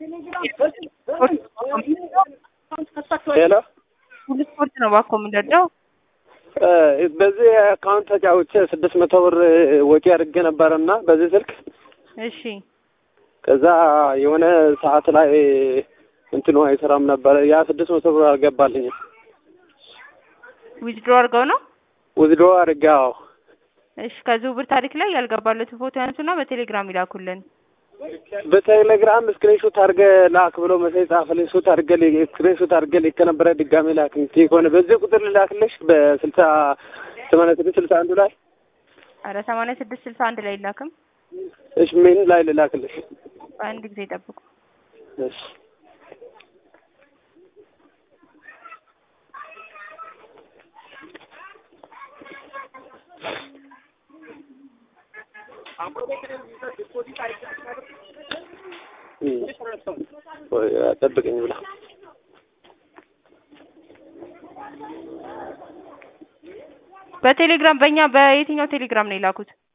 ሄሎ ሁሉ ስፖርት ነው ባኮ የምንረዳው። በዚህ አካውንት ተጫውቼ ስድስት መቶ ብር ወጪ አድርጌ ነበረና በዚህ ስልክ እሺ ከዛ የሆነ ሰዓት ላይ እንትኑ አይሰራም ነበረ። ያ ስድስት መቶ ብር አልገባልኝም። ዊዝድሮ አድርገው ነው። ውዝዶ አድርጌ አዎ። እሺ ከዝውውር ታሪክ ላይ ያልገባለትን ፎቶ ያንሱና በቴሌግራም ይላኩልን። በቴሌግራም ስክሪንሾት አድርገህ ላክ ብሎ መሴጅ ጻፈልኝ። ሾት አድርገህ ስክሪንሾት አድርገህ ልክ ነበረ። ድጋሜ ላክ ከሆነ በዚህ ቁጥር ልላክልሽ በስልሳ ሰማንያ ስድስት ስልሳ አንዱ ላይ አረ ሰማንያ ስድስት ስልሳ አንድ ላይ ይላክም። እሺ ምን ላይ ልላክልሽ? አንድ ጊዜ ጠብቁ። እሺ ጠብቀኝ ብላ በቴሌግራም በእኛ በየትኛው ቴሌግራም ነው የላኩት?